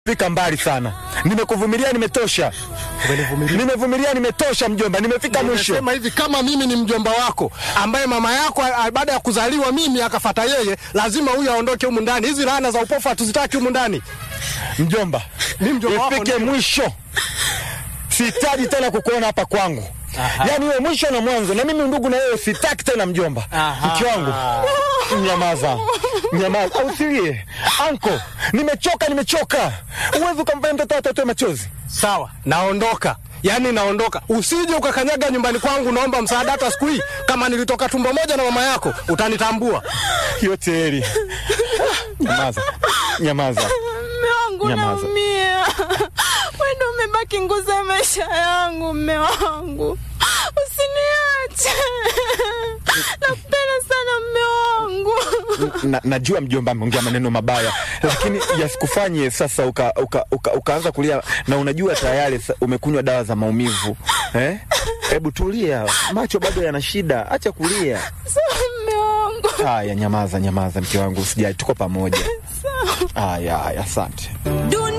fika mbali sana. Nimekuvumilia, nimetosha. Nimevumilia, nimetosha mjomba, nimefika mwisho. Sema hivi, kama mimi ni mjomba wako ambaye mama yako a- baada ya kuzaliwa mimi akafata yeye, lazima huyu aondoke humu ndani. Hizi laana za upofu hatuzitaki humu ndani. Mjomba, Mimi mjomba wako ifike ndio. mwisho. Sihitaji tena kukuona hapa kwangu. Yaani iwe mwisho na mwanzo, na mimi ndugu na wewe sitaki tena mjomba. Mke wangu, nyamaza, nyamaza, au usilie. Anko, nimechoka, nimechoka. Uwezi ukamfanya mtoto wako atoe machozi. Sawa, naondoka. Yaani naondoka. Usije ukakanyaga nyumbani kwangu, naomba msaada hata siku hii. Kama nilitoka tumbo moja na mama yako, utanitambua. Yote heri. Nyamaza, nyamaza. Mme wangu Nyamaza. naumia. Wewe ndio umebaki nguzo ya maisha yangu, mme wangu. Usiniache. Nakupenda sana mme wangu. na, najua mjomba ameongea maneno mabaya, lakini yasikufanye sasa uka, uka, uka, ukaanza kulia, na unajua tayari sa- umekunywa dawa za maumivu eh? Hebu tulia, macho bado yana shida, acha kulia. Sawa mme wangu. Haya, nyamaza, nyamaza mke wangu, usijali, tuko pamoja. Haya, haya, asante. Dunia